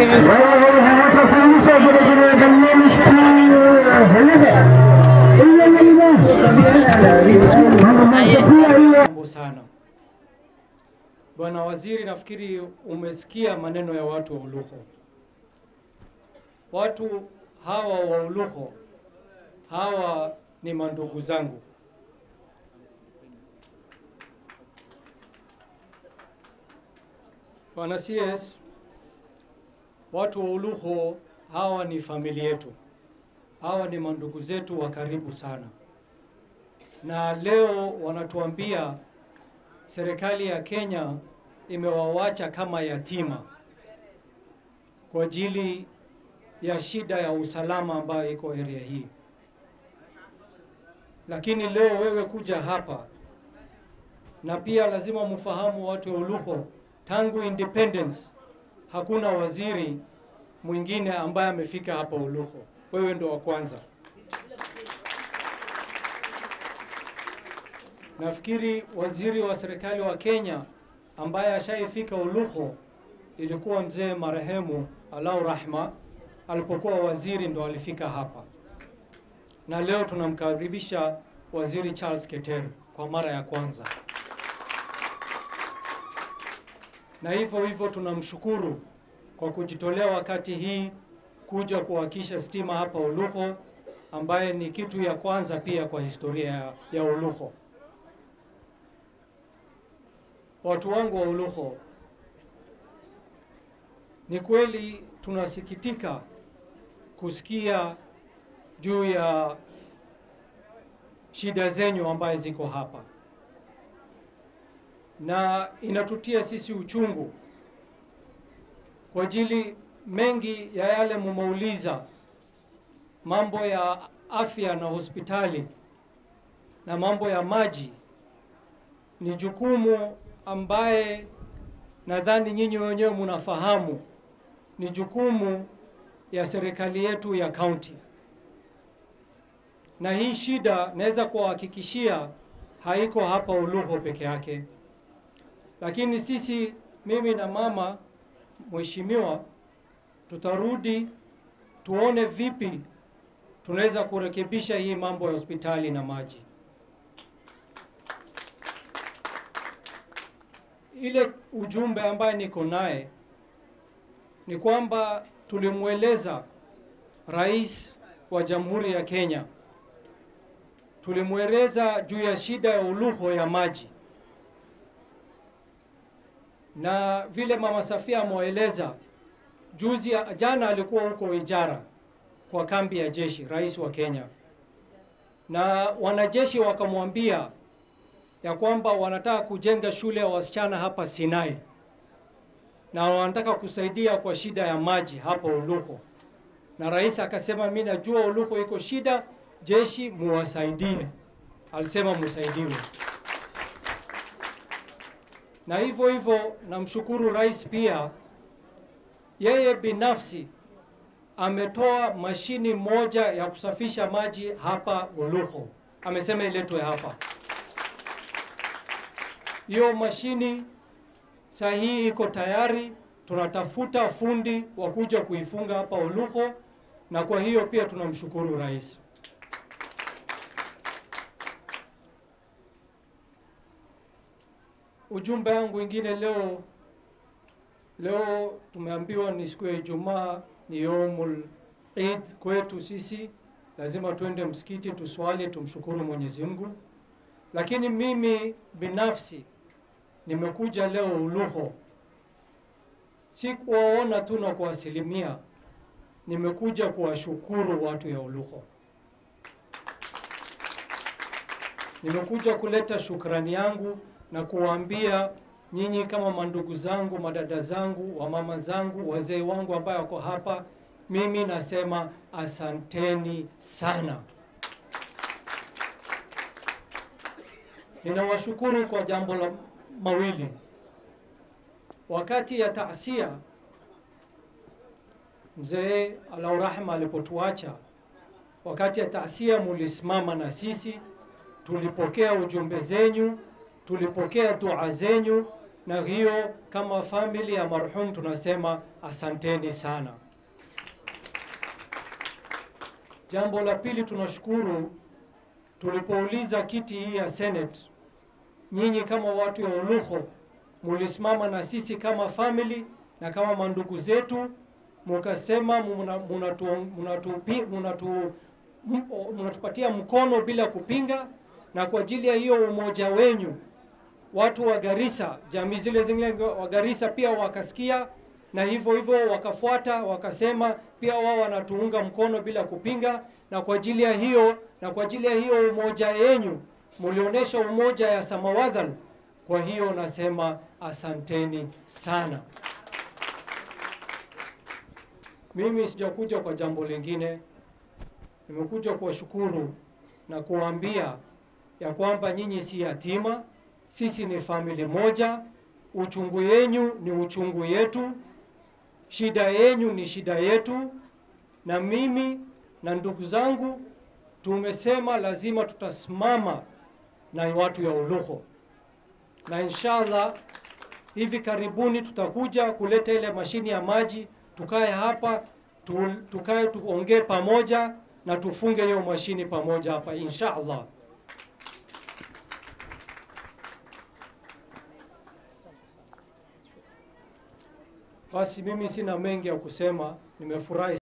Mambo sana. Bwana Waziri, nafikiri umesikia maneno ya watu wa Uluho. Watu hawa wa Uluho hawa ni mandugu zangu. Bwana CS, watu wa Uluho hawa ni familia yetu, hawa ni mandugu zetu wa karibu sana, na leo wanatuambia serikali ya Kenya imewawacha kama yatima kwa ajili ya shida ya usalama ambayo iko area hii. Lakini leo wewe kuja hapa, na pia lazima mfahamu watu wa Uluho, tangu independence hakuna waziri mwingine ambaye amefika hapa Uluho. Wewe ndo wa kwanza. Nafikiri waziri wa serikali wa Kenya ambaye ashaifika Uluho ilikuwa mzee marehemu Alau Rahma, alipokuwa waziri ndo alifika hapa, na leo tunamkaribisha waziri Charles Keter kwa mara ya kwanza, na hivyo hivyo tunamshukuru kwa kujitolea wakati hii kuja kuhakisha stima hapa Uluho, ambaye ni kitu ya kwanza pia kwa historia ya, ya Uluho. Watu wangu wa Uluho, ni kweli tunasikitika kusikia juu ya shida zenyu ambaye ziko hapa, na inatutia sisi uchungu kwa ajili mengi ya yale mumeuliza, mambo ya afya na hospitali na mambo ya maji, ni jukumu ambaye nadhani nyinyi wenyewe mnafahamu ni jukumu ya serikali yetu ya kaunti, na hii shida naweza kuwahakikishia haiko hapa Uluho peke yake, lakini sisi, mimi na mama mheshimiwa, tutarudi tuone vipi tunaweza kurekebisha hii mambo ya hospitali na maji. Ile ujumbe ambaye niko naye ni kwamba tulimweleza Rais wa Jamhuri ya Kenya, tulimweleza juu ya shida ya Uluho ya maji, na vile Mama Safia amewaeleza juzi, jana alikuwa huko Ijara kwa kambi ya jeshi, rais wa Kenya, na wanajeshi wakamwambia ya kwamba wanataka kujenga shule ya wasichana hapa Sinai na wanataka kusaidia kwa shida ya maji hapa Uluho, na rais akasema, mimi najua Uluho iko shida, jeshi muwasaidie. Alisema musaidiwe, na hivyo hivyo namshukuru rais pia, yeye binafsi ametoa mashini moja ya kusafisha maji hapa Uluho, amesema iletwe hapa. Hiyo mashini saa hii iko tayari, tunatafuta fundi wa kuja kuifunga hapa Uluho, na kwa hiyo pia tunamshukuru rais. Ujumbe wangu wengine leo, leo tumeambiwa ni siku ya Ijumaa, ni yomul Eid kwetu sisi, lazima tuende msikiti tuswali, tumshukuru Mwenyezi Mungu, lakini mimi binafsi nimekuja leo Uluho, si kuwaona tu na kuwasilimia, nimekuja kuwashukuru watu ya Uluho. Nimekuja kuleta shukrani yangu na kuwaambia nyinyi kama mandugu zangu, madada zangu, wamama zangu, wazee wangu ambao wako hapa, mimi nasema asanteni sana. Ninawashukuru kwa jambo la mawili. Wakati ya taasia, mzee Alau Rahma alipotuacha, wakati ya taasia mulisimama na sisi, tulipokea ujumbe zenyu, tulipokea dua zenyu, na hiyo kama family ya marhum tunasema asanteni sana. Jambo la pili, tunashukuru tulipouliza kiti hii ya Senate, nyinyi kama watu ya Ulugho mulisimama na sisi kama family na kama mandugu zetu, mukasema munatupatia munatu, munatu, mkono bila kupinga, na kwa ajili ya hiyo umoja wenyu watu wa Garissa, jamii zile zingine wa Garissa pia wakasikia na hivyo hivyo wakafuata, wakasema pia wao wanatuunga mkono bila kupinga, na kwa ajili ya hiyo na kwa ajili ya hiyo umoja yenyu mulionyesha umoja ya Samawadhan. Kwa hiyo nasema asanteni sana. Mimi sijakuja kwa jambo lingine, nimekuja kuwashukuru na kuambia ya kwamba nyinyi si yatima, sisi ni famili moja. Uchungu yenyu ni uchungu yetu, shida yenyu ni shida yetu, na mimi na ndugu zangu tumesema lazima tutasimama na watu ya Ulugho, na inshallah hivi karibuni tutakuja kuleta ile mashini ya maji, tukae hapa tu, tukae tuongee pamoja na tufunge hiyo mashini pamoja hapa inshallah. Basi mimi sina mengi ya kusema, nimefurahi.